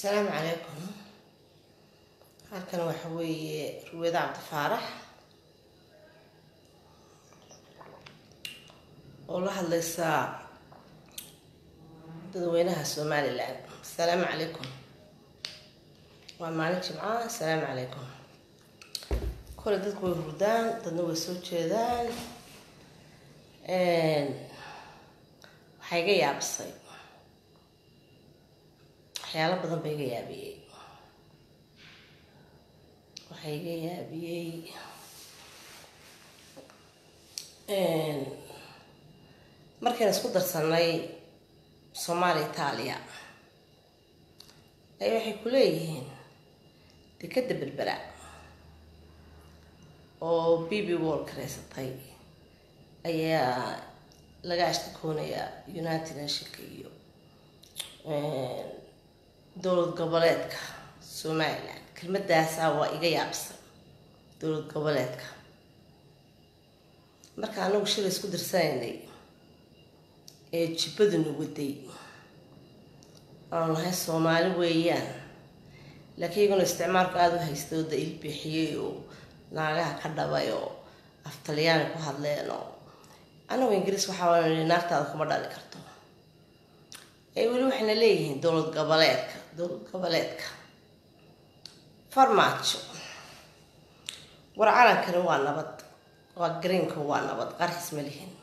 asalaamu calaykum halkan waxa weeye ruweeda cabdifaarax oo la hadlaysa dadweynaha somalilan asalaamu calaykum waa maalin jimca asalaamu calaykum kole dadku way hurdaan dadna way soo jeedaan waxaa iga yaabisay waxyaalo badan ba iga yaabiyey waxaa iga yaabiyey markaynu isku darsanay soomaaliya itaaliya ay waxay ku leeyihiin dekadda berbera oo b b wall kareysatay ayaa laga ashtakoonayaa united nationka iyo dowlad goboleedka somaliland kelmadaasaa waa iga yaabsan dowlad goboleedka marka anagu shilay isku darsanaynay ee jibbaduna waday aanu lahay soomaali weeyaan laakiin iyaguna isticmaalku aada u haystay oo da ilbixiyey oo naagaha ka dhabay oo af talyaani ku hadleen oo anagu ingiriis waxaa nii naagtaada kuma dhali karto ee weli waxayna leeyihiin dowlad goboleedka dowlad goboleedka farmaajo war calankani waa nabad waa greenka waa nabad qarxis ma lihin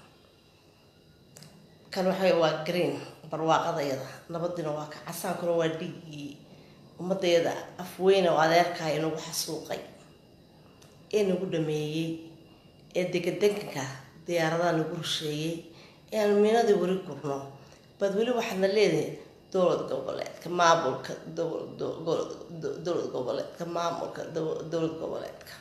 kan waxa waa green barwaaqadayada nabadina waa ka casaankuna waa dhiiggii ummadayada afweyne oo adeerkaha inagu xasuuqay ee nagu dhameeyey ee degadeganka diyaaradaha nagu rusheeyey ee aan miinadii weli gurno baad weli waxaadna leedihin dowlad goboleedka maamulka dowlad goboleedka maamulka dowlad goboleedka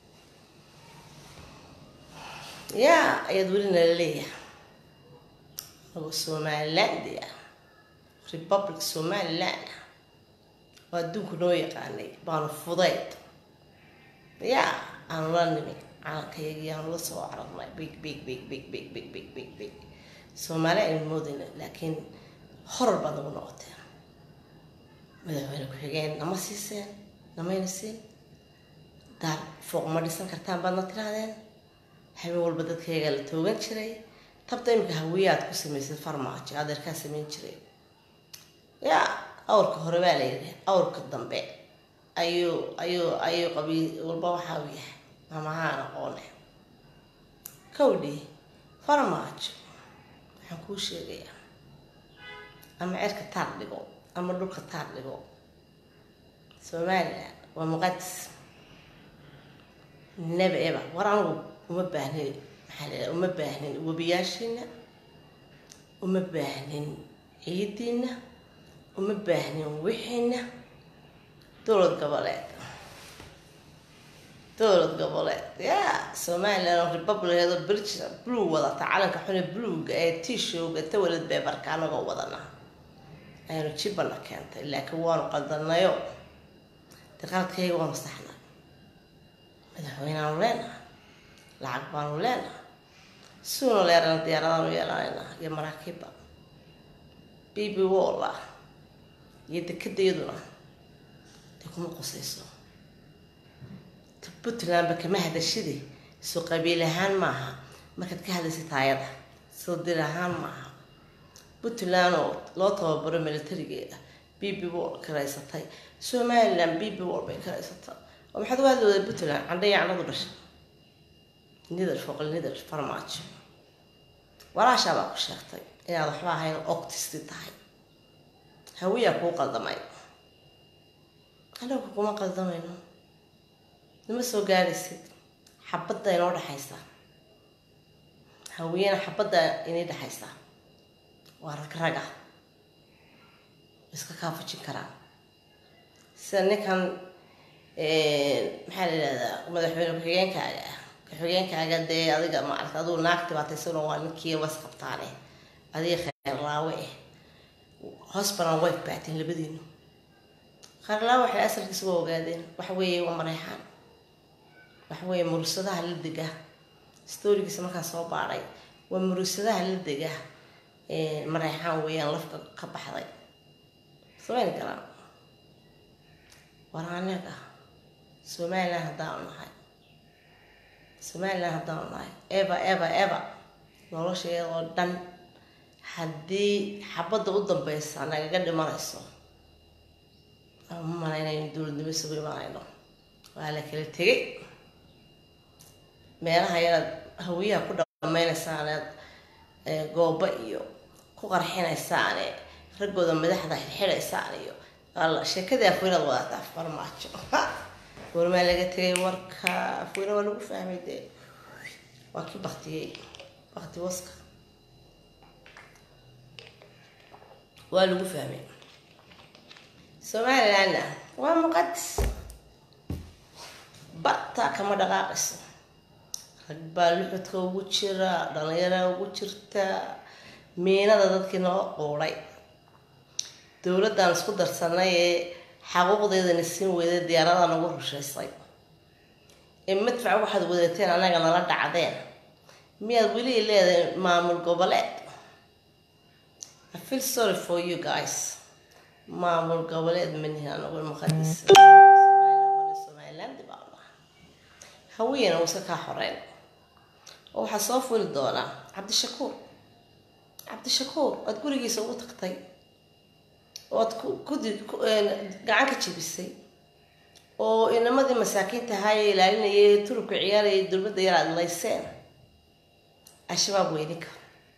yaa ayaad weli nala leeyahay ago somaliland ah republic somaliland ah oo adduunku noo yaqaanay baanu fudayd yaa aanu la nimi calankayagii aanu la soo cararnay big big big big big big big big big soomaali aynu moodayna laakiin horar baad nagu noqoteen madaxweyne ku-xigeen nama siiseen namayna siin daar fooq ma dhisan kartaan baadna tirahdeen habeen walba dadkayagaa la toogan jiray tabta iminka hawiyaad ku samaysay farmaajo adeerkaa samayn jiray yaa awrka hore baa la yidhi awrka dambe ayuu ayuu ayuu qabiil walba waxaa u yahay mamahaan aqoone kowdhi farmaajo waxaan kuu sheegayaa ama cerka taar dhigo ama dhulka taar dhigo somalilan waa muqadis naba eba war anigu uma baahnin maxaa la uma baahnin webiyaashiina uma baahnin ciidiina uma baahnin wixiina dowlad goboleed dowlad goboleed yaa somalilan oo republic oo belgium blue wadata calanka xune bluega ee tishowga tawalad beebarka anagoo wadana ayaanu jibana keentay laakiin waanu qaldanayo de qaladkayga waanu saxnay madaxweyneaanu leenaha lacag baanu leenaha suuna leerana diyaaradaanu yeelanayna iyo maraakiibba b b wolla iyo dekadayaduna de kuma qusayso puntlandba kama hadashide soo qabiil ahaan maaha markaad ka hadlaysa taayada soo dir ahaan maaha puntland oo loo tababaro militarigeeda b b wall karaysatay somaliland b b wall bay karaysatay oo maxaad uga hadli wada puntland candhaya candhadu dhashay nidar foqol nidar farmaajo walaashaabaa ku sheegtay inaad waxba ahayn octisti tahay hawiyaa kuu qaldamay anagu kuma qaldamayno nima soo gaadhaysid xabadda inoo dhexaysa hawiyena xabadda inay dhexaysa waa rag raga iska kaafujin karaan sida ninkan maxaa la yidhahdaa madaxweyne ku-xigeenkaaga ah ku-xigeenkaaga dee adiga maarata aduu naagti baataysano waa ninkii was qabtaane adiga kheerlaawe eh hosbanan way baateen labadiinu kheerlaawe waxay asalkiisa waa ogaadeen waxa weeye waa mareexaan waxa weeye murugsadaha la dega storigiisa markaan soo baadhay waa murugsadaha la dega mareexaan weeyaan lafka ka baxday samayn karaan war anaga somalilan haddaanu nahay somalilan haddaanu nahay eva eva eva nolosheeda oo dhan haddii xabadda u dambeysa nagaga dhimanayso ama ma malaynayno dowladnimo isugu imanayno waa la kala tegay meelaha yaraad hawiyaha ku dhamaynaysaaneed gooba iyo ku qarxinaysaane raggooda madaxda xirxiraysaan iyo alla sheekadii afweynaad wadataa farmaajo warmaa laga tegay warka afweyne waa lagu fahmay dee waa kii baktiyey bakti waska waa lagu fahmay somalilandna waa muqadis bartaa kama dhaqaaqayso rag baa luxudka ugu jira dhalinyaraa ugu jirta miinada dadkii noo quuday dowladdan isku darsanay ee xaquuqdeedana siin weyday diyaarada nagu rushaysay ee madfac waxaad wadateen anaga nala dhacdeen miyaad weli leedahay maamul goboleed I feel sorry for you guys maamul goboleed manihin anagu muqadis somaliland baa nahay hawiyana uu iska kaa xoreyn oo waxaa soo fuli doonaa cabdishakuur cabdishakuur oad gurigiisa ugu tagtay oad kudi gacan ka jebisay oo inamadii masaakiinta ahaayee ilaalinayay turubka ciyaarayay dowladda yar aad layseen al-shabaab waa ininka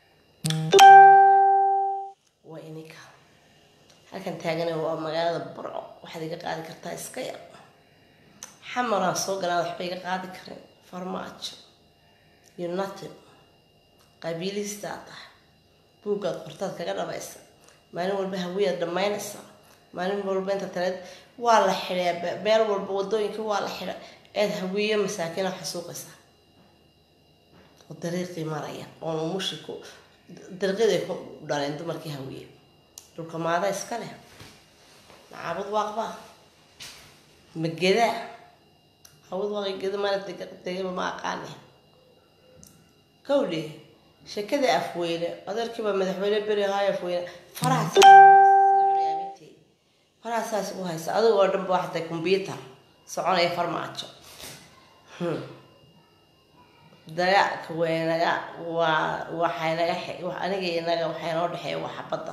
waa ininka halkan taagana waa magaalada burco waxaad iga qaadi kartaa iska yar xamaraan soo galaan waxba iga qaadi karin farmaajo iyo nothing qabiilihiistaa tahay buuggaad qortaad kaga dhabaysa maalin walba hawiyaad dhammaynaysa maalin walba inta taleed waa la xidhaa meel walba wadooyinka waa la xidha eed hawiyo masaakiina xasuuqaysa oo dariiqii maraya oon umushi ku dariiqyaday ku dhaleen dumarkii hawiye dhulka maada iska leh macaabud waaqbaa magedaa hawad waaqi geda mana degaba ma aqaane kawdhe sheekadii afweyne adeerkiibaa madaxweyne beri ahaay afweyne farahaas farahasaas u haysa adiga oo dhanba waxatay combyutar soconaya farmaajo dagaalka weynaga waa waxay naga aniga inaga waxay noo dhexeeya waa xabadda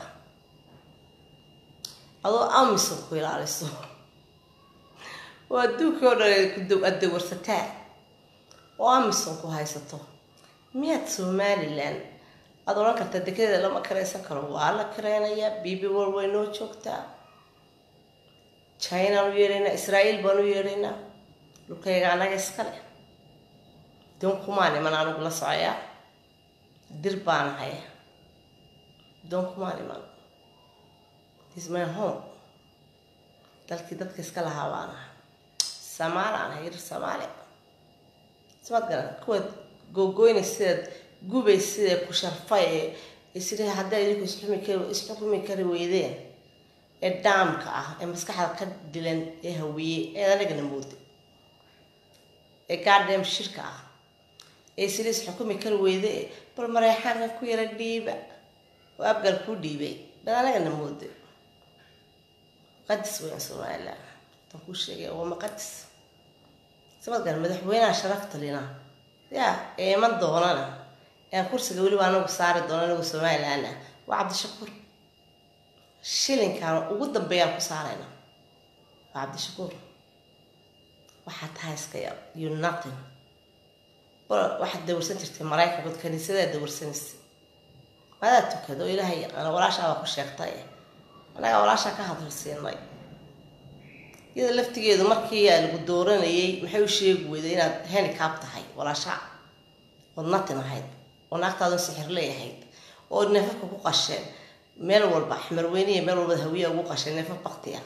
adoo amisom ku ilaaliso oo adduunkii oo dhan aad dawarsataa oo amisom ku haysato miyaad somalilan aada odhan kartaa dekedeeda lama karaysan karo waa la kareynayaa bibi wal way noo joogtaa chinaan u yeedhaynaa israael baan u yeedhaynaa dhulkayga anaga iskale doon kumaan iman anigu la socoyaa dir baan ahay doon kumaan iman is my home dalkii dadka iska lahaa baan ahay samaali aan ahay yar samaali samaad garan kuwaad googoyna sidaad gubay sida ku sharfay ee sida haddaa idinku isxumi kari isxukumi kari weydeen ee dhaamka ah ee maskaxda ka dilan ee hawiye ee anagana mooda ee gaadheem shirka ah ee sida isxukumi kari weyde bal mareexaanka ku yara dhiiba oo abgal ku dhiibay bal anagana mooda muqadis weyn somalilan tan kuu sheegay waa muqadis sabad garan madaxweynaha sharafta lina ya ee iman doonana aan kursiga weliba anagu saari doono anagu somalilan ah waa cabdishakuur shilinkaan ugu dambeeyaan ku saarayna waa cabdishakuur waxaa tahay iska yar you nothing waxaad dawarsan jirtay maraykankood kaniisadaa dawarsanaysay madaa tukado ilaahay yaqaana walaashaabaa ku sheegtay anagaa walaashaa ka hadalsiinay iyada laftigeedu markii aa lagu dooranayay maxay u sheegi weyday inaad handicap tahay walaashaa ood natin ahayd oo naagtaadu sixir leeyahayd oo neefafka ku qasheen meel walba xmarweyniya meel walba hawiya ugu qasheen neefaf baktiya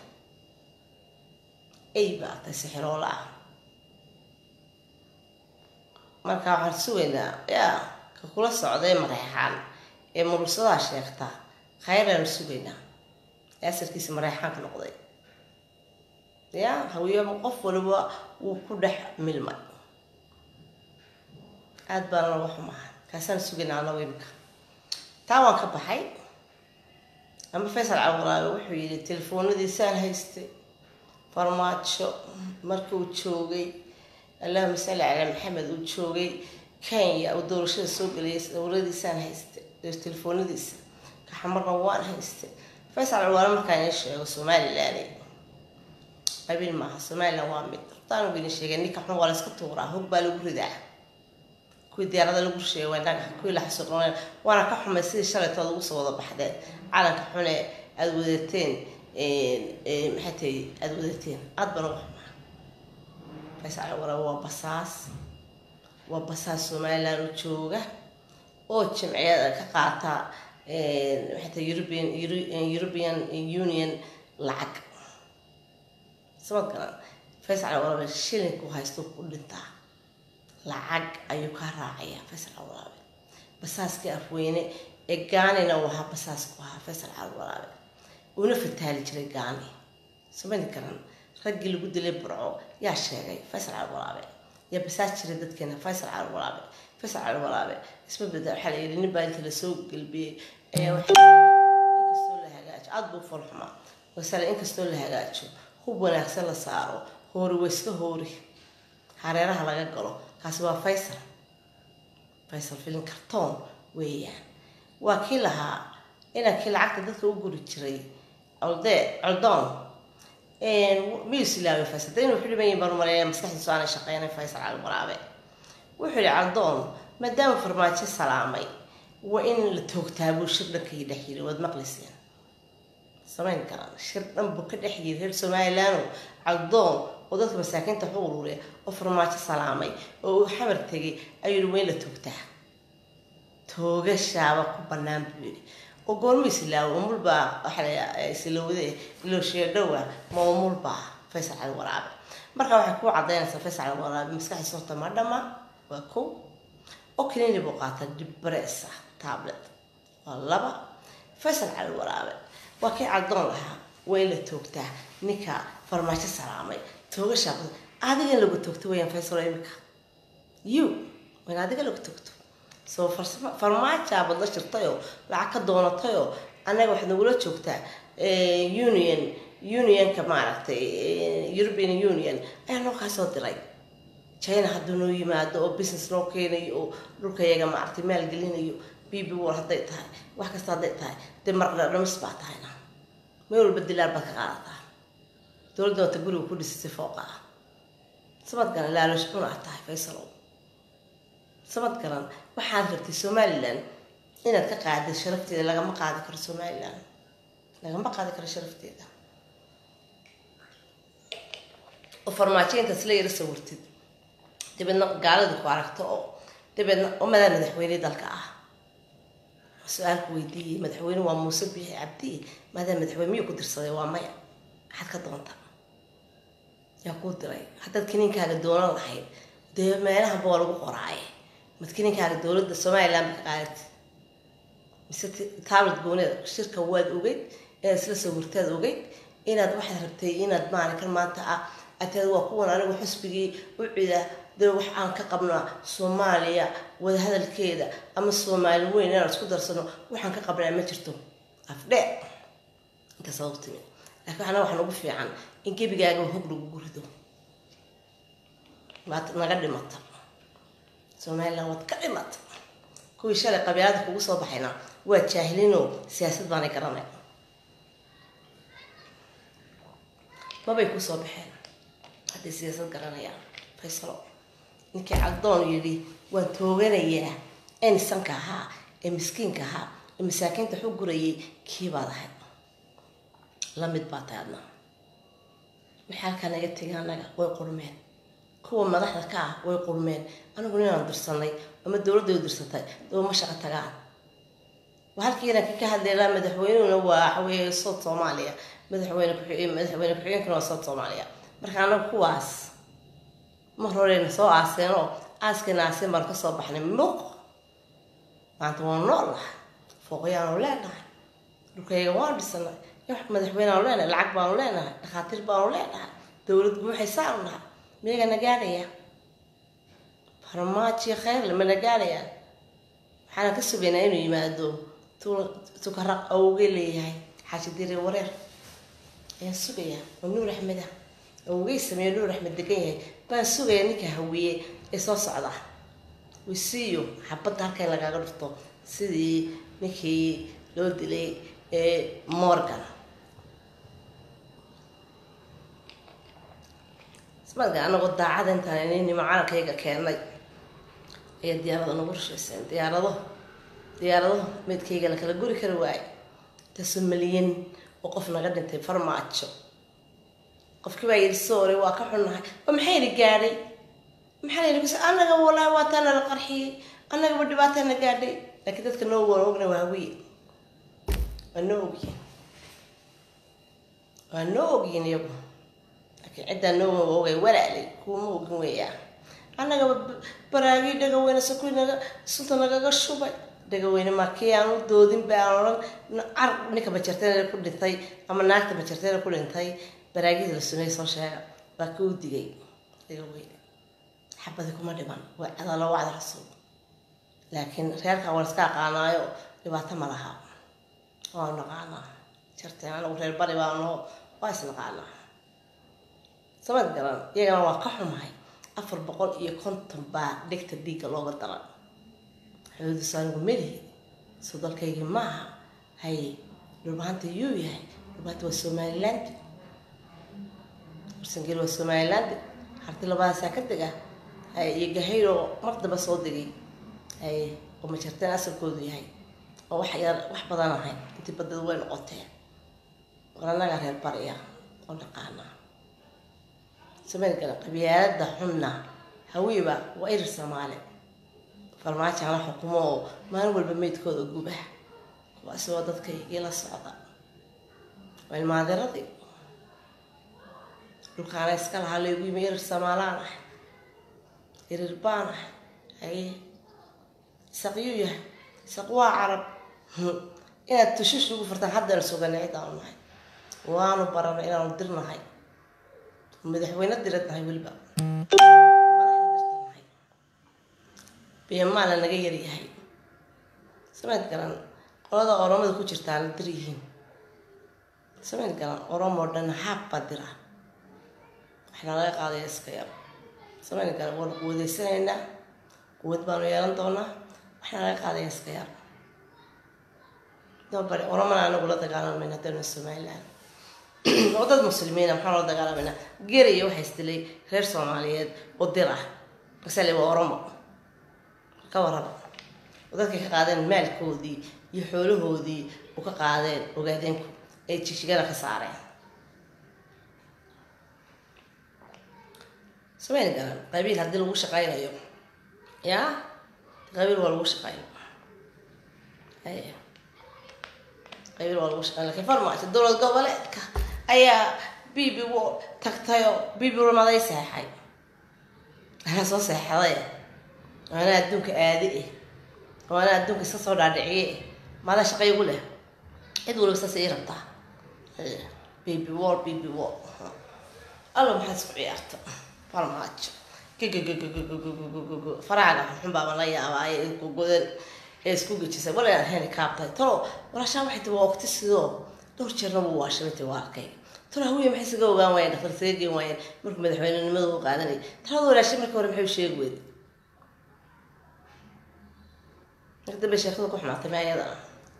ay baa tay sixiroola ah marka waxaan sugaynaa yaa ka kula socday mareexaan ee mursadaa sheegta khayraanu sugaynaa ee asalkiisa mareexaanka noqday ya hawiye qof waliba wuu ku dhex milmay aada baana laga xumaha kaasaan sugaynaa anagu imika taa waan ka baxay ama faysal cabdulaabi wuxuu yidhi telefoonadiisaan haystay farmaajo markii uu joogay allahuma salli calaa maxamed uu joogay kenya uu doorashada soo geliyay dowladiisaan hayste telefoonadiisa kaxamarna waan hayste faysal alwaale markaan ii sheego somalilan qabiil maaha somalilan waa mid hortaan idin sheegay ninka xun waa la iska tuuraa hog baa lagu ridaa kuwii diyaarada lagu sheegay waa naga kuwii la xasuuqnay waana ka xumay sidii shalaytood lagu soo wada baxdeen calanka xune aada wadateen maxay tahay aada wadateen aada baan uga xumaa faysal alwaale waa basaas waa basaas somalilan u jooga oo jimciyada ka qaata maxay tahay european european union lacag samad garan faysal alwaraabe shilinku haysto ku dhintaa lacag ayuu ka raacaya faysal alwaraabe basaaskii afweyne ee gaanina uu ahaa basaas ku ahaa faysal alwaraabe uuna fataali jiray gaani samadi garan raggii lagu dilay burco yaa sheegay faysal alwaraabe yaa basaas jiray dadkeena faysal alwaraabe faysal alwaraabe isma beda waxaa la yidhi nin baa inta lasoo gelbiyey ayaa waxa inkastoo la hagaajo aada buu folxumaa wasale inkastoo la hagaajo hub wanaagsan la saaro hoori waa iska hoori hareeraha laga galo kaasi waa faysal faysal filin kartoon weeyaan waa kii lahaa inankii lacagta dadka u guri jiray colde coldoon miyuu silaaway faysal da inuu xidhiban yahin baan umaleeya maskaxdiisu aanay shaqeynay faysal calwaraabe wuxuu yihi caldoon maadaama farmaajo salaamay waa in la toogtaa buu shir dhankii dhex yiri waad maqlayseen samayn karaan shir dhan buu ka dhex yiri reer somalilaano caldoon oo dadka masaakiinta waxu ururiya oo farmaajo salaamay oo uu xamar tegay ayuu yihi waa in la toogtaa toogashaaba ku banaan buu yidhi oo goormu islaawo umulbaa waxa la islawade ilooshiya dhowa ma umulbaa faysal cali waraabe marka waxay ku cadaynaysaa faysal cali waraabe maskaxdiisa horta ma dhama waa kow oo kaniini buu qaata dibbareesa tablet waa laba faysal cali waraabe waa kii caddoon lahaa waa in la toogtaa ninka farmaajo salaamay toogashaa adiga in lagu toogto weyaan faysal imika you waa in adiga lagu toogto soo farmaajaa badla jirtayoo lacag ka doonatayoo annaga waxaad nagula joogtaa union unionka maaragtay european union ayaa noo kaa soo diray china hadduu noo yimaado oo business noo keenayo oo dhulkayaga maaragtay maalgelinayo b b war hadday tahay wax kasta hadday tahay dee marna dhamis baa tahayna meel walba dilaar baad ka qaadataa dowladda wata guriga ku dhisisay fooqa ah sabad garan laalosh cun aad tahay faysalow sabad garan waxaad rabtay somalilan inaad ka qaadid sharafteeda lagama qaadi karo somalilan lagama qaadi karo sharafteeda oo farmaajointaas la yara sawirtid dabeedna gaalada ku aragto oo dabeedna umadaa madaxweyne dalka ah su-aalku weydiiyey madaxweyne waa muuse bixi cabdi maadaa madaxweyne miyuu ku dirsaday waa maya maxaad ka doonta yaa kuu diray haddaad kiniinkaaga doonan lahayd dee meelahanba waa lagu qoraaye mad kiniinkaaga dowladda somalilan ba ka qaadati mise tablet gooneed shirka waad ogeyd inaad isla sawirtaad ogeyd inaad waxaad rabtay inaad maalinkan maanta ah ateed waa kuwan anigu xusbigii u cida dee wax aan ka qabnaa soomaaliya wadahadalkeeda ama soomaali weyn inaan isku darsano waxaan ka qabnaa ma jirto afdhe inta sababtimi laakiin waxna waxaan ugu fiican in gebigaaga hog lagugu rido waad naga dhimata somalilan waad ka dhimata kuwii shalay qabyaalada kugu soo baxayna waa jaahilinoo siyaasad baanay garanay mabay kusoo baxeen hadday siyaasad garanayaan faysalo ninkii caddoon yidhi waan tooganayaa ee nisanka ahaa ee miskiinka ahaa ee masaakiinta xu gurayay kii baad ahayd lamid baa tahay adna waxay halkaa naga tegay annaga way qurmeen kuwa madaxda ka ah way qurmeen anigu ninaan dirsanay ama dowladda dirsatay daba ma shaqo tagaan waa halkii inanka ka hadlaylaa madaxweynehuna waa waxaweye sood soomaaliya madaxweyne madaxweyne ku-xigeenkuna waa sood soomaaliya marka anagu kuwaas mar horeyna soo aaseenoo aaskayna aaseen baan kasoo baxnay muuq maanta waa nool nahay fooqyaanu leenahay dhulkayga waan dhisanay madaxweyneaanu leenahay lacag baanu leenahay dhakhaatiir baanu leenahay dowlad guuxaysaanu nahay miyaga na gaadhaya farmaajiyo kheyrle mana gaadhayaan waxaana ka sugaynaa inuu yimaado tukaraq awge leeyahay xaaji dire wareer ayaan sugayaa waa nuur axmeda awogey sameeyo nuur axmed degan yahay baan sugaya ninka hawiye ee soo socda wisiiyo xabadda halkay lagaaga dhufto sidii ninkii loo dilay ee morgan ismarka anagoo daacada intaan ininimo calankayga keenay ayaa diyaarada nagu rushayseen diyaarado diyaarado meydkayga la kala guri kari waayo intaasoo malyan oo qof naga dhintay farmaajo qofkii baa yidhi soore waa ka xunnahay oo maxayna gaadhay maxaa la yidhi bas annaga walaahi waa taana la qarxiyey annagaba dhibaatana gaadhay laakiin dadka noo waan ogna waa hawiye waa noo ogyihin waa noo ogyihin iyagu laakiin ciddaa noo ogay walaalay kuuma ogin weeyaa annagaba baraagii dhagaweyne sakui naga sunta nagaga shubay dhagaweyne markii aan u doodin ba aan odhan car ninka bajarteena ku dhintay ama naagta bajarteena ku dhintay baraagida la sumeey soo sheega waa ka u digay dhagaweyne xabadi kuma dhiman waa cadalo wacda rasuul laakiin reerka waan iska aqaanaayo dhibaato ma laha waanu naqaanaa jarteen anagu reer bari baanoo waa isnaqaanaa samad garan iyagana waa ka xumahay afar boqol iyo konton baa dhegta dhiigga looga daran xuduudiisu anigu melihi soo dalkaygii maaha hay dhulbahanta yuu yahay dhulbahanta waa somaliland warsangeli waa somaliland harti labadaasaa ka dega hay iyo gahayro mar damba soo degay hay oo majarteen asalkoodu yahay oo wax yar wax badan ahay intii badadu way noqoteen war annagaa reer bariya oo naqaanaa sameylkana qabyaalada xunna hawiiba waa irir soomaali farmaajo ana xukumo oo maalin walba meydkooda guba kuwaasi waa dadka ila socda waa ilmaaderadii dhulkaana iska lahaa laygu yimi irir somaalaan ah irir baan ah haye isaqyuu yahay isaq waa carab inaad tushish ugu furtaan haddana suganay cidaanu nahay waanu baranay inaanu dirnahay madaxweyne dirad nahay weliba madaxda biyamaala naga yaryahay samayd garan qolada oromada ku jirtaana dir yihiin samayd garan oromo dhan haab baa dira waxna laga qaadaya iska yar samayd garan waanu quwadeysanaynaa quwad baanu yeelan doonaa waxna laga qaadaya iska yar dabari oromana anagu la dagaalamayna hadaynu somaliland oo dad muslimiina maxaa loo dagaalamayna geriya waxaa isdilay reer soomaaliyeed oo dir ah masale waa oromo ka warraba oo dadkay ka qaadeen maalkoodii iyo xoolahoodii u ka qaadeen ogaadeenku ay jigjigada ka saareen samayn garan qabiil haddii lagu shaqaynayo yaa qabiil waa lagu shaqayn qabiil waa lagu shaqayn lakiin farmaajo dowlad goboleedka ayaa bibi w tagtayoo bibi rumaday seexay anaa soo seexday oo anaa adduunka aadi eh oo anaa adduunka iska soo dhaadhiciye eh maada shaqa igu leh cid waliba saas ii rabtaa bibi war bibi war allo maxaad isku ciyaarta farmaajo gggggggggg faraaga xun baaba la yaabaaye gogodan ee isku gejisay wal inaan heli kaabtahay talo walaashaan waxay tii waa waqti sidoo dhowr jeerna wuu waashamintay waa arkay talo hawiye maxay isaga ogaan waayeen dhaktar isaga geen waayeen markuu madaxweynenimada u qaadanayay talada walaashay marka hore maxay u sheegi weyday marka dambe sheekada ku xumaatay ma ayada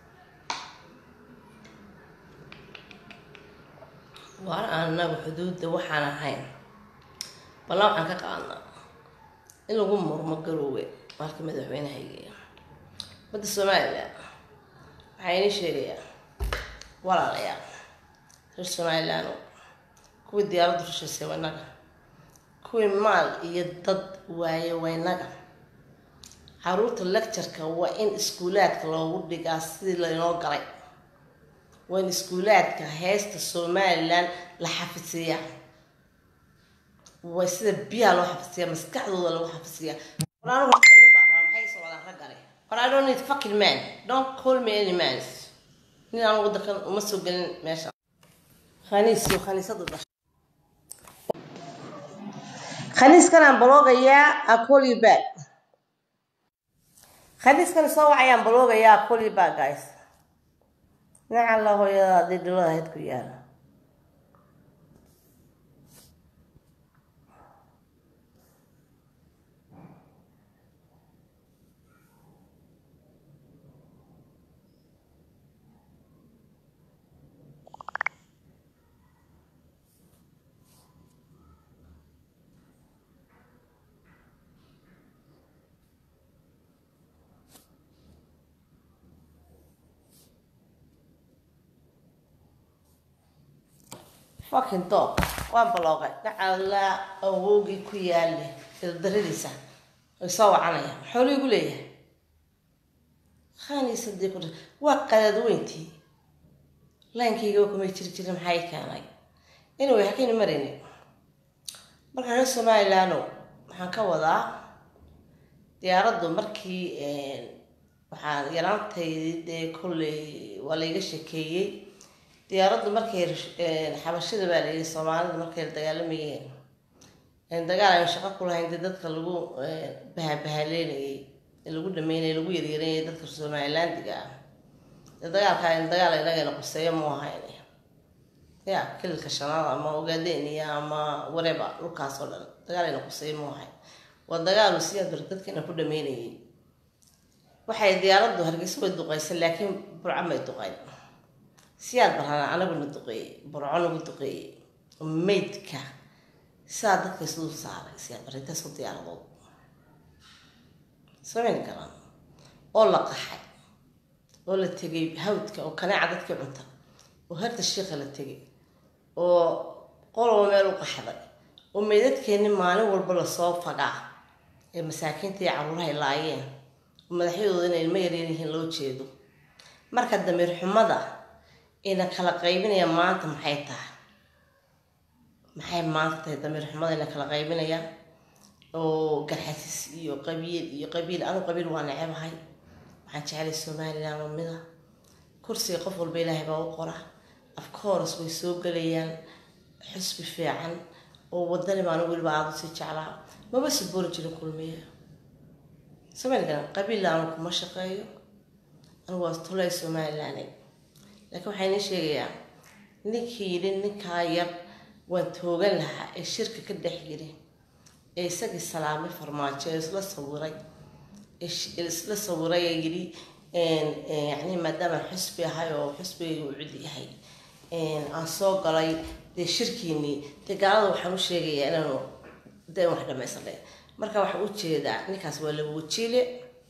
waar anagu xuduudda waxaan ahayn balla waxaan ka qaadnaa in lagu murmo garoowe maalka madaxweynehayga badda somalilan waxaa inii sheegayaa walaalayaal reer somalilan kuwii diyaaraddu rushaysay waynaga kuwii maal iyo dad waaye waynaga caruurta lectureka waa in iskuulaadka loogu dhigaa sidii laynoo galay waa in iskuulaadka heesta somalilan la xafisiiyaa waa sida biyaha loo xafisiyaa maskaxdooda lagu xafisiyaa war anigu nin baa rabaa maxay socdaan raggani war I don't need fucking man don't call me any man nin aan wadankan uma soo gelin meesha khaniis iyo khaniisadu dhashay khaniiskan aan baloogayaa I call you back khaniiskan soo wacayaan baloogayaa I call you back guys dhinaca la hooyada haddii dhilada ahayd ku yaala fucking dog waan baloogay dhacalaa awowgii ku yaale daradiisa ay soo wacanaya maxuu liigu leeyahay khaniisa dee ku waa qadaad weyntii laankayga kumay jiri jirin maxaa i keenay anyway hakayna marayni marka reer somalilandno waxaan ka wadaa diyaaraddu markii waxaan yaraantaydi dee kolley waa layga shekeeyey diyaaraddu markay xabashada baa layii soomaalida markay dagaalamayeen dagaal aynu shaqo ku lahayn dee dadka lagu bahabahaleynayay lagu dhameynay lagu yaryareynayay dadka somalilandiga ah dee dagaalkaa dagaal inagana quseeyo mu ahayn ya kililka shanaad ama ogaadeniya ama wareba dhulkaas oo dhan dagaal ayna quseeyo mu ahayn waa dagaalu siyaa bar dadkana ku dhameynayay waxay diyaaraddu hargeysa way duqeysa laakiin burco may duqeyn siyaad barana anaguna duqeeyey burco nagu duqeeyey maydka sidaa dadka isdul saaray siyaad bar intaasoo diyaaradood samayn garan oo la qaxay oo la tegay hawdka oo kaneeca dadkii cunta oo harta shiika la tegay oo qoloba meel u qaxday oo meydadkeenni maalin walba lasoo fagaa ee masaakiinta iyo caruurahay laayeen oo madaxyadooda inay ilmo yaryar yihiin loo jeedo marka damiir xumada ina kala qaybinaya maanta maxay tahay maxay maanta tahay damiir xumada ina kala qaybinaya oo garxasis iyo qabiil iyo qabiil anu qabiil waa necebahay waxaan jecelay somaliland oo mida kursiga qof walba ilaahay baa u qora afcourse way soo gelayaan xusbi fiican oo wadani baan weliba aada usii jeclaa maba saboori jirin kulmiya somalilan qabiilla anu kuma shaqeeyo anigu waa tulay somaliland laakiin waxaa inii sheegayaa ninkii yidhi ninkaa yar waan toogan lahaa ee shirka ka dhex yiri ee isagii salaamay farmaajo ee isla sawiray isla sawiray ee yidhi yani maadaama xusbi ahay oo xusbigayga uu cud yahay aan soo galay dee shirkiinii dee gaalada waxaan u sheegayaa inaanu dee wax dhamaysanay marka waxaan u jeedaa ninkaas waa laba wajiile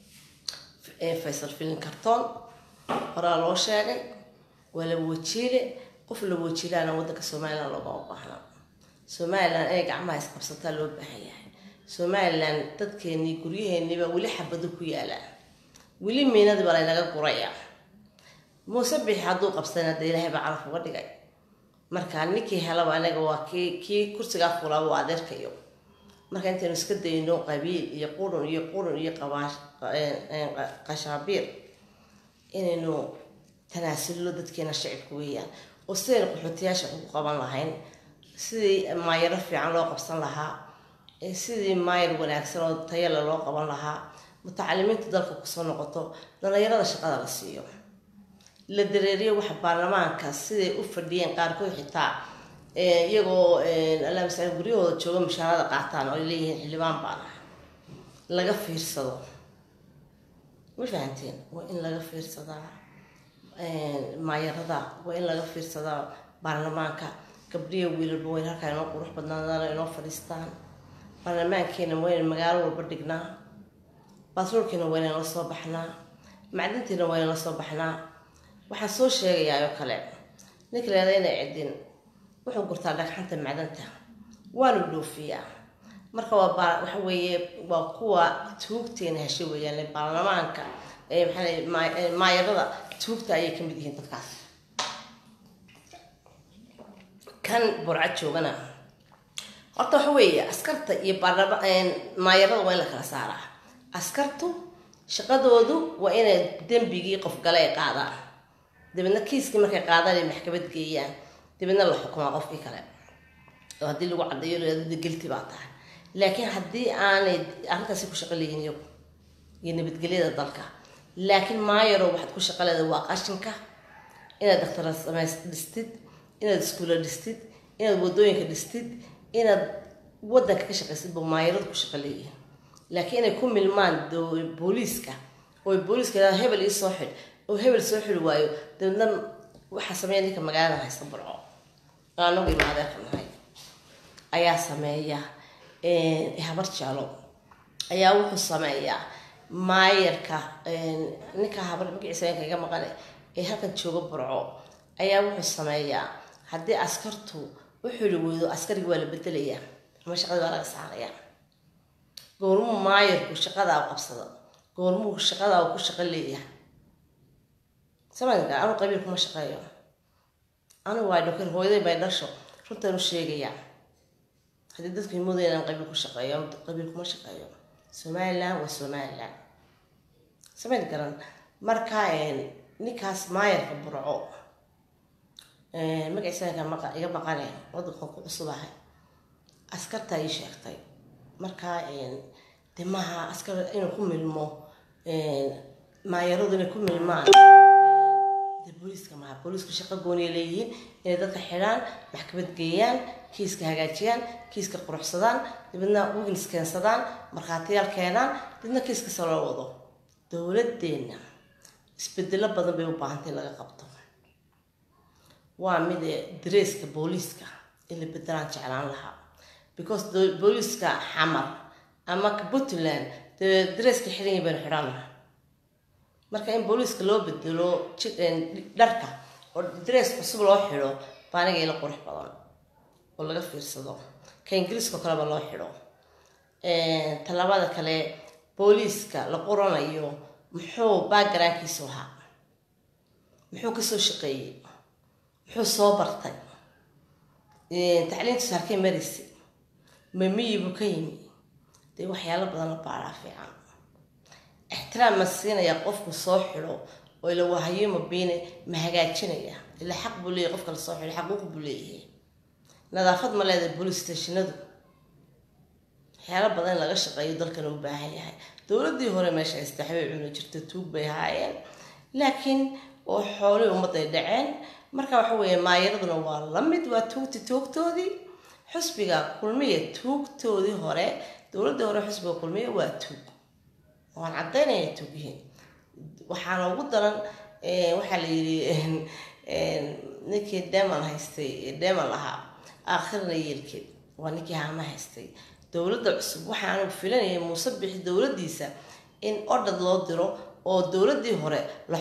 faysal filin kartoon horaa loo sheegay waa laba wajiile qof laba wajiilaana wadanka somaliland loogama baahnaa somaliland inay gacmaha isqabsataa loo baahan yahay somaliland dadkeenii guryaheeniiba weli xabado ku yaalaa weli miinadii baa laynaga guraya muuse bixi hadduu qabsana dee ilaahay baa calaf uga dhigay marka ninkii helaba anaga waa kii kii kursigaa fulaaba waa adeerkayo marka intaynu iska dayno qabiil iyo qurun iyo qurun iyo qabaash qashaabiir inaynu tanaasullo dadkeena shacibka weeyaan oo sidaynu qaxootiyaasha ugu qaban lahayn sidii maayaro fiican loo qabsan lahaa sidii maayar wanaagsan oo tayale loo qaban lahaa mutacalimiinta dalka kusoo noqoto dhalinyarada shaqada la siiyo la dareeriyo waxa baarlamaanka siday u fadhiyeen qaarkood xitaa iyagoo alla masala guryahooda jooga mushaarada qaataan oo ay leeyihiin xildhibaan baana laga fiirsado ma fahanteen waa in laga fiirsadaa maayarada waa in laga fiirsadaa baarlamaanka gabdhiya wiilalba wayn halkaa inoo qurux badnaadaan inoo fadhiistaan baarlamaankeena wayna magaalo walba dhignaa batroolkiina wayna la soo baxnaa macdintiina wayna la soo baxnaa waxaan soo sheegayaa oo kale ninka leeda inay cidin wuxuu gurtaa dhagxanta macdanta waanu dhoofiyaa marka waa baa waxa weeye waa kuwa tuugteena heshay weeyaan baarlamaanka maxaa maayarada tuugta ayay kamid yihiin dadkaas kan burca joogana horta waxa weeye askarta iyo baarlama maayarada waa in la kala saaraa askartu shaqadoodu waa inay dembigii qof gale ay qaadaan dabeedna kiiskii markay qaadaan ay maxkamad geeyaan dabeedna la xukumaa qofkii kale oo haddii lagu caddeeyo laada gelti baa tahay laakiin haddii aanay arrintaasi ku shaqo leeyihin iyagu iyo nabadgelyada dalka laakiin maayaro waxaad ku shaqo leedahay waa qashinka inaad daktara samays dhistid inaad iskuulla dhistid inaad wadooyinka dhistid inaad wadanka ka shaqaysid ba maayaradu ku shaqo leeyihin laakiin inay ku milmaan booliiska oo booliiska yidhahdo hebel ii soo xidh oo hebel soo xidhi waayo dabeedna waxaa sameeya ninka magaalada haysta burco oo anagu ima adeerka nahay ayaa sameeya habar jeclo ayaa wuxuu sameeyaa maayarka ninka habar magaciisa inka iga maqane ee halkan jooga burco ayaa wuxuu sameeyaa haddii askartu wuxuu yihi weydo askarigi waa la bedelayaa ama shaqadii waa laga saarayaa goormuu maayarku shaqadaa u qabsado goormuu shaqadaa ku shaqo leeyahay samanka anu qabiil kuma shaqeeyo anigu waa dhokar hooyaday bay dhasho runtaan u sheegayaa haddii dadku moodaya inaan qabiil ku shaqeeyo qabiil kuma shaqeeyo somaliland waa somaliland samayn garan marka ninkaas maayarka burco magaciisa iga maqane wadankan ku cusubahay askartaa ii sheegtay marka de maaha askar inuu ku milmo maayaradu inay ku milmaan de booliiska maaha booliisku shaqo gooniya leeyihiin inay dadka xidhaan maxkamad geeyaan kiiska hagaajiyaan kiiska quruxsadaan dibadna wigins keensadaan markhaatiyaal keenaan dibna kiiskasa loo wado dowladeenna isbedelo badan bay u baahantay laga qabto waa mid dareeska booliiska in la bedelaan jeclaan lahaa because booliiska xamar ama puntland dee dareeska xidhanyi baynu xidhanaha marka in booliiska loo bedelo dharka oo darees cusub loo xidho baa aniga ila qurux badan oo laga fiirsado ka ingiriiskao kaleba loo xidho tallaabada kale booliiska la qoranayo muxuu backgroundkiisu ahaa muxuu kasoo shaqeeyey muxuu soo bartay tacliintiisu halkay maraysa mamiyibu ka yimi dee waxyaalo badan la baaraa fiican ixtiraam ma siinaya qofku soo xidho oo ila wahayo mabiine ma hagaajinaya ila xaq buu leeyahy qofka la soo xidho xaquuq buu leeyahay nadaafad ma leedahay boolice stationadu waxyaalo badan in laga shaqeeyo dalkana u baahan yahay dowladii hore meesha haysta waxbay cuni jirta tuug bay haayeen laakiin oo xoolihii ummadday dhaceen marka waxa weeye maayaraduna waa la mid waa tuugti tuugtoodii xusbiga kulmiya tuugtoodii hore dowladii hore xusbiga kulmiya waa tuug waan caddaynaya tuug yihiin waxaana ugu daran waxaa la yidhi ninkii deman haystay deman lahaa aakhirna yeelkeed waa ninkii haama haystay dowladda cusub waxaanu filanayay muuse bixi dowladdiisa in odhad loo diro oo dowladdii hore la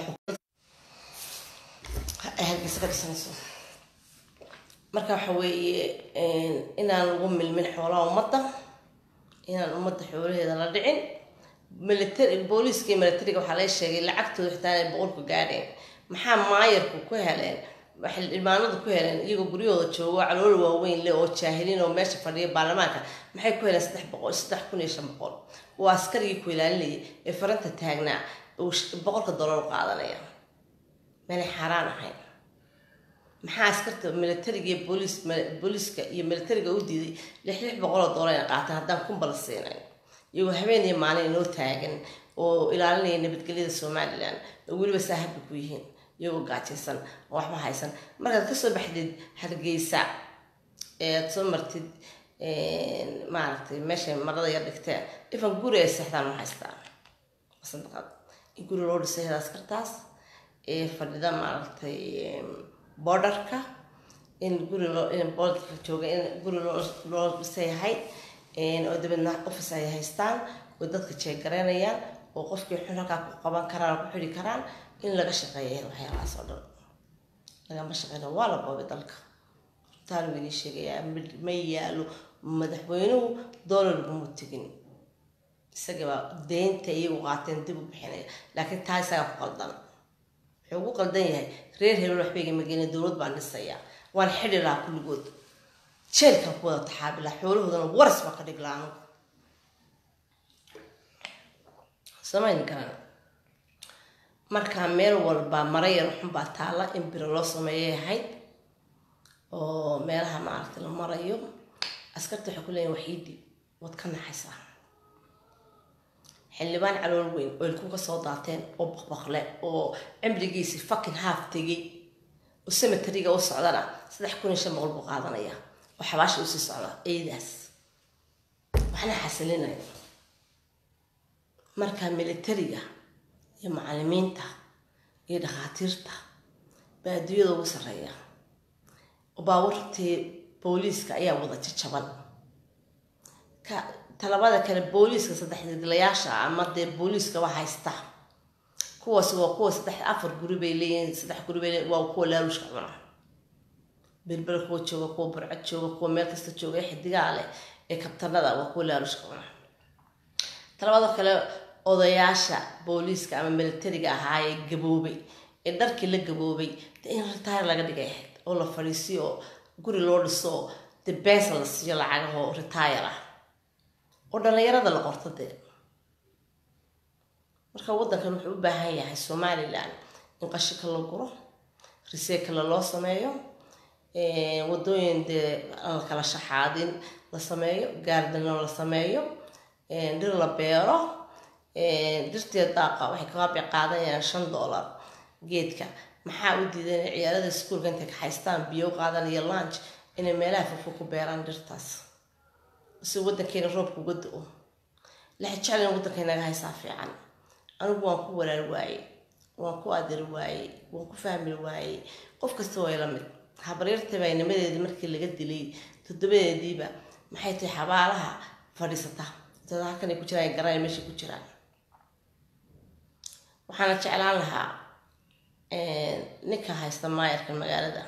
hargeysa ka dhisanayso marka waxa weeye inaan lagu milmin xoolaha ummadda inaan ummadda xoolaheeda la dhicin military booliiska iyo militariga waxaa laga sheegay lacagtooda xitaa inay boqolku gaadheen maxaa maayarku ku heleen waxay dhimaanadu ku heleen iyagoo guryahooda joogo calool waaweyn leh oo jaahiliin oo meesha fadhiya baarlamaanka maxay ku heleen saddex boqol saddex kun iyo shan boqol waa askarigii ku ilaalinayay ee faranta taagnaa uu boqolka dollar u qaadanaya meelay xaaraan ahayn maxaa askarta militariga iyo booliis booliiska iyo militariga u diiday lix lix boqoloo dollar ina qaataan haddaan kunba la siinayn iyagoo habeen iyo maalin inoo taagan oo ilaalinaya nabadgelyada somalilan oo weliba saahabba ku yihiin iyagoo gaajaysan oo waxba haysan markaad kasoo baxdid hargeysa ee aad soo martid maaragtay meeshay marada yar dhigteen ifan guri ay seexdaan ma haystaan sadaqad in guri loo dhisay heda askartaas ee fadhida maaragtay borderka in guri loo in borderka jooga in guri loo loo dhisay ahayd oo dabeedna office ay haystaan oo dadka jeegaraynayaan oo qofkii xun halkaa ku qaban karaan oo ku xidhi karaan in laga shaqeeya waxyaalahaas oo dhan lagama shaqeyna waa la boobay dalka runtaan idin sheegayaa ma yaalo madaxweynuhu doolar guma tegin isagabaa deynta iyagu qaateen dib u bixinaya laakiin taa isagaa ku qaldan wuxuu ugu qaldan yahay reer hebel waxbayga mageena dowlad baan dhisaya waan xidhi lahaa kulligood jeelkan ku wada taxaabi lahaa xoolahoodana waras baa ka dhig lahaa anugu samayn karaan markaa meel walba mara yar xunbaa taalla in biro loo sameeyay ahayd oo meelaha maaragta la marayo askarta waxay ku leeyihin waxiidi waad ka naxaysaa xildhibaan calool weyn oo ilku ka soo daateen oo baqbaqle oo cimrigiisi fucking haaf tegay oo cemeteriga u socdana saddex kun iyo shan boqol buu qaadanaya oo xabaasha usii socda eedaas waxna xasilinaya markaa militariga iyo macalimiinta iyo dhakhaatiirta baa adduunyada ugu sarreeya oo baawartii booliiska ayaa wada jajaban ka talabada kale booliiska saddexdeglayaasha ama dee booliiskaba haysta kuwaas waa kuwa saddex afar guri bay leeyihiin saddex guri bay leeyihin waa kuwa laalushka cuna berbera kuwa jooga kuwa burcad jooga kuwa meel kasta jooga ee xidigaa leh ee kabtanada waa kuwa laalushka cuna talabaadoo kale odayaasha booliiska ama militariga ahaa ee gaboobay ee dharkii la gaboobay de in ritaar laga dhigay ahayd oo la fadhiisiyo oo guri loo dhiso oo de beesa la siiyo lacagahoo ritaayar ah oo dhallinyarada la qorto dee marka waddankan wuxuu u baahan yahay somalilan in qashika la guro riseekala loo sameeyo wadooyin dee aan la kala shaxaadin la sameeyo gaardano la sameeyo dhir la beero dhirtee daaqa waxay kaabi qaadanayaan shan dollar geedka maxaa u diidan inay ciyaarada iskuolka intay kaxaystaan biyo qaadan iyo lunch inay meelaha fofo ku beeraan dhirtaas si waddankeena roobka uga do-o laxa jeclan waddanka inaga haysaa fiican anigu waan ku walaal waayey waan ku adiri waayey waan ku fahmi waayey qof kasta way la mid habaryartaba nimadeedii markii laga dilay toddobadeediiba maxay tahay xabaalaha fadhiisata dad halkan ay ku jiraan garanay meeshay ku jiraan waxaana jeclaan lahaa ninka haysta maayarka magaalada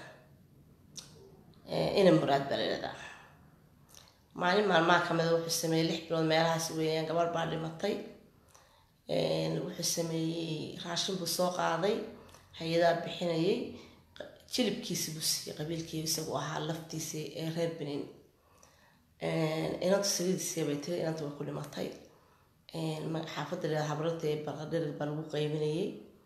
ina muraad baa layidhahdaa maalin maalmaha kamida wuxuu sameeyey lix bilood meelahaas weeyaan gabarh baa dhimatay wuxuu sameeyey raashin buu soo qaaday hay-adaa bixinayay jilibkiisi buu siiyey qabiilkii isagu ahaa laftiisii ee reer benin inanta saliidisiya bay tiri inanta way ku dhimatay xaafadda la habrada ee barqadhirig baa lagu qaybinayay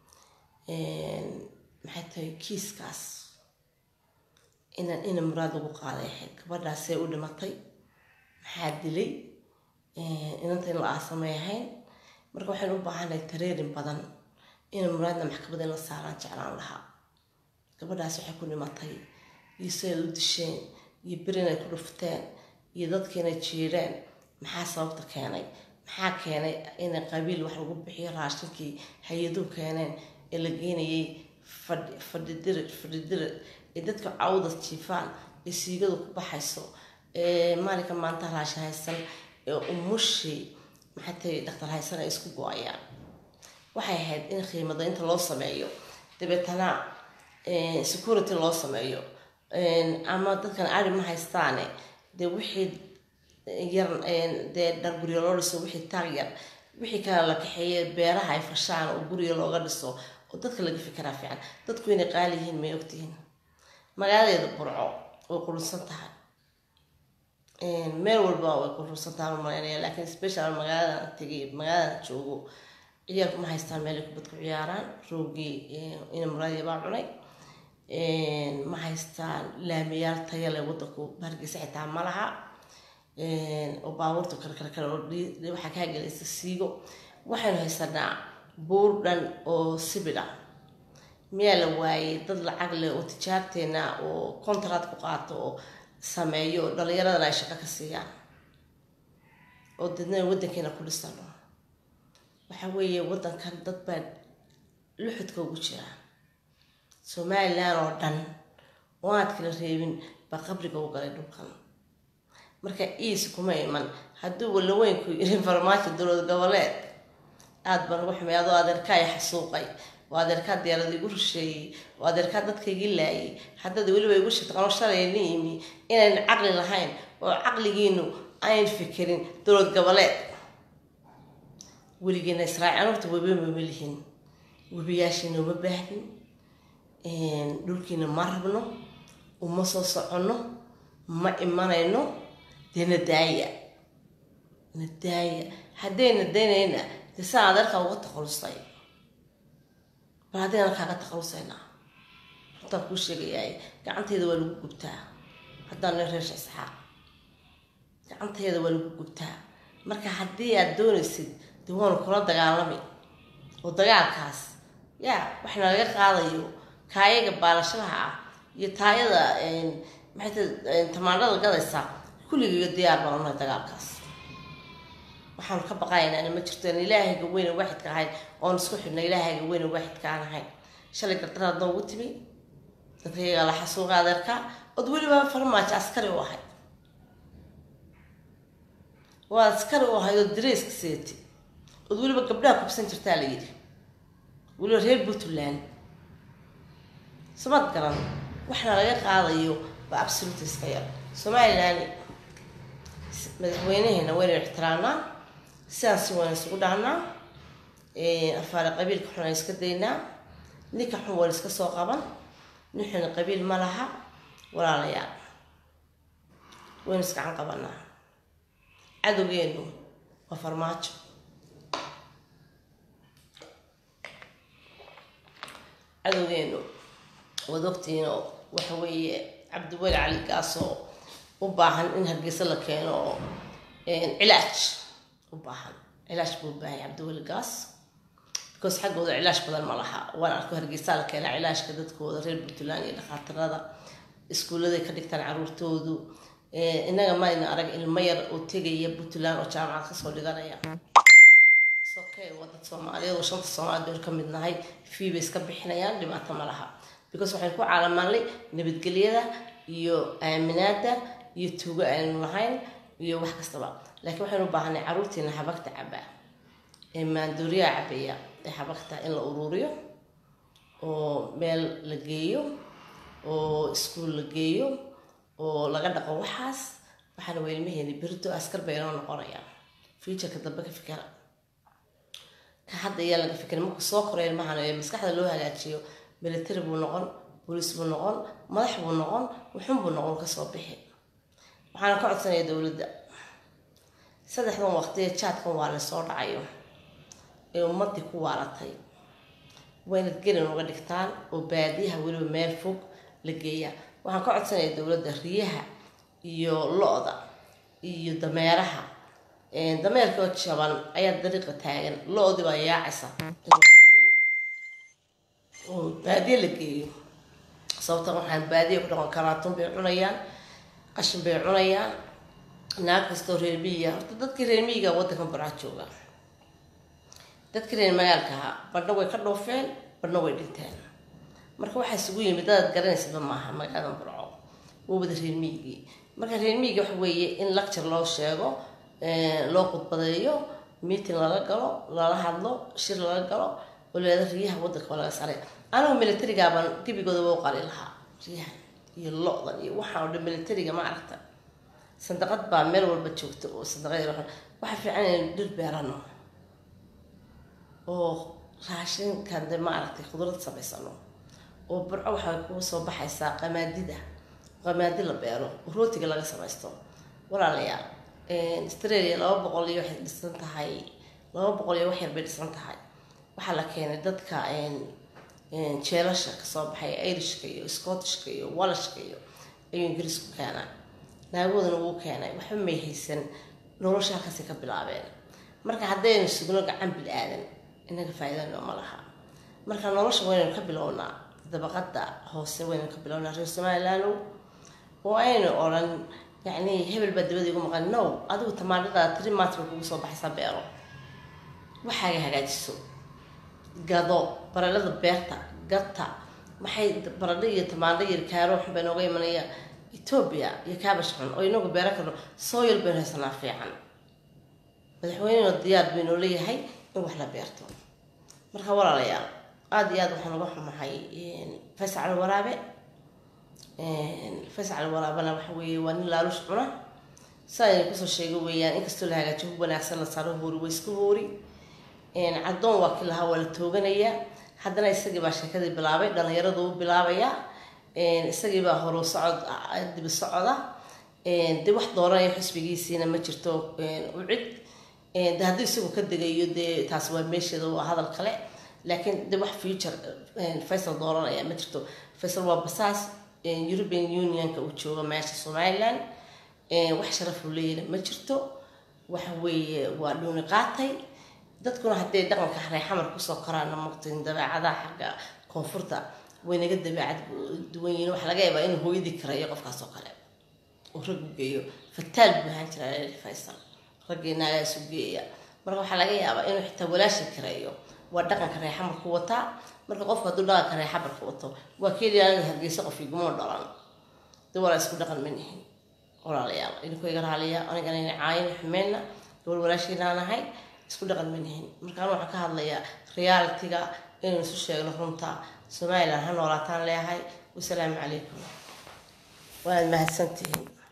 maxay tahay kiiskaas inan ina muraad lagu qaaday ahayd gabadhaasee u dhimatay maxaa dilay inanta in la aasamay ahayn marka waxaynu u baahannahay tareerin badan ina muraadna maxkamada in la saaraan jeclaan lahaa gabadhaas waxay ku dhimatay iyo siday u disheen iyo bir inay ku dhufteen iyo dadka inay jiireen maxaa sababta keenay maxaa keenay in qabiil wax lagu bixiyo raashinkii hay-aduhu keeneen ee la geenayay fadhi fadhidirid fadhidirid ee dadka cawda jiifaan ee siigadu ku baxayso ee maalinka maanta raashin haysan ee umushii maxay tahay dhaktar haysan ay isku go-ayaan waxay ahayd in qiimada inta loo sameeyo dabeetana security loo sameeyo ama dadkan ari ma haystaane dee wixii yar dee dhar guryo loo dhiso wixii taag yar wixii kale la kaxeeye beeraha ay fashaan oo guriga looga dhiso oo dadka laga fikiraa fiican dadku inay qaali yihiin may ogtihiin magaaladeeda burco way qurunsan tahay meel walba way qurunsan tahay malaynaya laakiin special magaaladan tegay magaaladan joogo ciyaalku ma haystaan meel ay kubad ku ciyaaraan roogii ina muraadiya baa cunay ma haystaan laamiyaal taya leh wadanku hargeysa xitaa ma laha oo baabuurta kale kale kale oo waxaa kaa gelaysa siigo waxaynu haysanaa buur dhan oo sibidha miyaa la waayey dad lacag leh oo tijaarteena oo contract ku qaato oo sameeyo dhalinyaradana ay shaqo ka siiyaan oo dadna wadankeena ku dhisano waxa weeye wadankan dad baa luxudka ugu jira somalilan oo dhan oo aad kala reebin baa qabriga u galay dhulkan marka iis kuma iman hadduu walaweynku yiri farmaajo dowlad goboleed aada baan ugu xumay adoo adeerkaa i xasuuqay oo adeerkaa diyaarada igu rusheeyey oo adeerkaa dadka igi laayay haddada weliba igu shitaqano shalayna imi inayn caqli lahayn oo caqligiinu ayn fikirin dowlad goboleed weligeena israaciil horta weba mama lihin webiyaashiina uma baahnin dhulkiina ma rabno uma soo soconno ma imanayno dee nadaaya nadaaya hadday nadaynayna dee saa adeerkaa uga takhalusay bal haddayna kaaga takhalusaynaa runtaan kuu sheegayaay gacanteeda waa lagu gubtaa haddaan nin reesha isxaaq gacanteeda waa lagu gubtaa marka haddii aad doonaysid dee waanu kula dagaalami oo dagaalkaas yaa waxna laga qaadayo kaayaga baalashaha ah iyo taayada maxay ta tamaandhada gadaysa kulligiiga diyaar baan unahay dagaalkaas waxaanu ka baqaynaa ma jirto aan ilaahayga weyne waaxidka ahayn oon isku xidhna ilaahayga weyne waaxidka aan ahayn shalay gardaraad noogu timi dadkayga la xasuuqa adeerka ood weliba farmaajo askari u ahayd waa askari u ahayd oo dareyska seeti ood weliba gabdhaha kubsan jirtaa la yidhi weliba reer puntland samad garan waxna laga qaadayo baa absolute iska yar somalilan madaxweynaheena waynu ixtiraamnaa sidaan si wayna isugu dhahnaa afaare qabiilka xun aan iska daynaa ninka xun waan iska soo qaban nin xun qabiil ma laha walaalayaal waynu iskacan qabanaa cadowgeenu waa farmaajo cadowgeenu waad ogtihiin oo waxa weeye cabdiweli cali gaasoo u baahan in hargeysa la keeno oo cilaaj u baahan cilaaj buu u baahan cabdiweli gaas because xaggooda cilaaj badan ma laha waan arko hargeysaa la keenaa cilaajka dadkooda reer puntland iyo dhakaatirada iskuulladay ka dhigtaan caruurtoodu innaga mayna arag ilmo yar oo tegaya puntland oo jaamacad kasoo dhiganaya okay waa dad soomaaliyeed oo shanta soomaaliyeed baynu ka mid nahay fee bay iska bixinayaan dhibaato ma laha because waxaynu ku caalamanlay nabadgelyada iyo aaminaada iyo tuugo aynu lahayn iyo wax kastaba laakiin waxaynu u baahanay caruurtiina habagta cabaa ee maandooriyaha cabaya ee habagta in la uruuriyo oo meel la geeyo oo iskuul la geeyo oo laga dhaqo waxaas waxaana weylmaheeni berito askar bay inoo noqonayaan futureka dambe ka fikera ka hadda ayaa laga fikira marku soo koray ilmahan ee maskaxda loo hagaajiyo military buu noqon booliis buu noqon madax buu noqon wuxun buu noqon kasoo bixi waxaana ka codsanaya dowladda saddexdan waqtiye jaadkan waa lasoo dhacayo ee ummadii ku waaratay waynad gelin uga dhigtaan oo baadiyaha weliba meel fog la geeyaa waxaan ka codsanaya dowladda riyaha iyo lo-da iyo dameeraha dameerkoo jaban ayaa dariiqa taagan lo-dii baa yaacaysa oo baadiye la geeyo sababta waxaan baadiya ku dhaqan karaatun bay cunayaan qashin bay cunayaan naag kastoo reer miyiga horta dadkii reer miyiga waddankan baraa jooga dadkii reer magaalkaha badhna way ka dhoofeen badhna way dhinteen marka waxaa isugu yimid dadaad garanaysaba maaha magaaladan burco waa wada reer miyigii marka reer miyiga waxa weeye in lecture loo sheego loo khudbadeeyo meeting lala galo lala hadlo shir lala galo oo leeda riyaha waddanka waa laga saray anigu militarigaabaan gebigooda waa u qali lahaa riyahan iyo lo-dan iyo waxaan o dhan militariga ma aragta sandaqad baa meel walba joogta oo sandaqad waxa fiican inaynu dhir beerano oo raashinkan de ma aragtay khudrad samaysano oo burco waxay kuu soo baxaysaa qamaadida qamaadi la beero oo rootiga laga samaysto walaalayaal australia laba boqol iyo waxay dhisan tahay laba boqol iyo wax yar bay dhisan tahay waxaa la keenay dadka jeelasha kasoo baxay irishka iyo scottishka iyo walashka iyo ayuu ingiriisku keenaa naagoodana wuu keenay waxba may haysan nolosha halkaasay ka bilaabeen marka haddaynu sugno gacan bil aadan inaga faa'iidano ma laha marka nolosha waynaynu ka bilownaa dabaqada hoose waynaynu ka bilownaa reer somaliland oo aynu odhan yacni hebel baa dabada igu maqan no adigu tamaandhada tiri maanta bay kugu soo baxaysaa beero waxaaga hagaajiso gado baralada beerta gata maxay baradho iyo tamaandho iyo kaaro xun bay nooga imanaya etoobiya iyo kaabash xun oo inagu beero karno sooyal baynu haysanaa fiican madaxweynena diyaar baynoo leeyahay in wax la beerto marka walaalayaal aada iyo aad waxaan uga xumahay faysal waraabe faysal waraabana waxa weeye waa nin laalush cuna sidaayna kusoo sheega weeyaan inkastoo la hagaajiyo hub wanaagsan la saaro hoori waa isku hoori caddoon waa kii lahaa waa la tooganayaa haddana isagii baa sheekadii bilaabay dhalinyaradu u bilaabaya isagii baa horu socod dibi socoda de wax dooranaya xisbigiisiina ma jirto ucid de haddii isagu ka degayo dee taas waa meesheeda waa hadal kale laakiin de wax future faysal dooranaya ma jirto faysal waa basaas european unionka uu joogo meesha somaliland wax sharaf uu leeyahna ma jirto waxa weeye waa dhuuni qaatay dadkuna hadday dhaqanka reexamar kusoo koraana maqtin dabeecadaha xagga koonfurta way naga dabeecad duwan yihiin waxaa laga yaabaa inuu hooyadii karayo qofkaas oo kale oo rag u geeyo fataal buu ahaan jiraa faysal raggii naagaa isu geeya marka waxaa laga yaabaa inuu xitaa walaasha kareeyo waa dhaqanka reexamarku wataa marka qofku hadduu dhaqanka reexamarka wato waa keliya anaga hargeysa qof iguma dhalan de walaa isku dhaqan ma nihin walaalayaal idinku iga raaliya anigana ina caayin xumeyna gobol walaashiinaan ahay isku dhaqan ma nihin markaan waxaan ka hadlayaa realitiga inaynu isu sheegno runta somaliland ha noolaataan leeyahay wasalaamu calaykum waad mahadsantihiin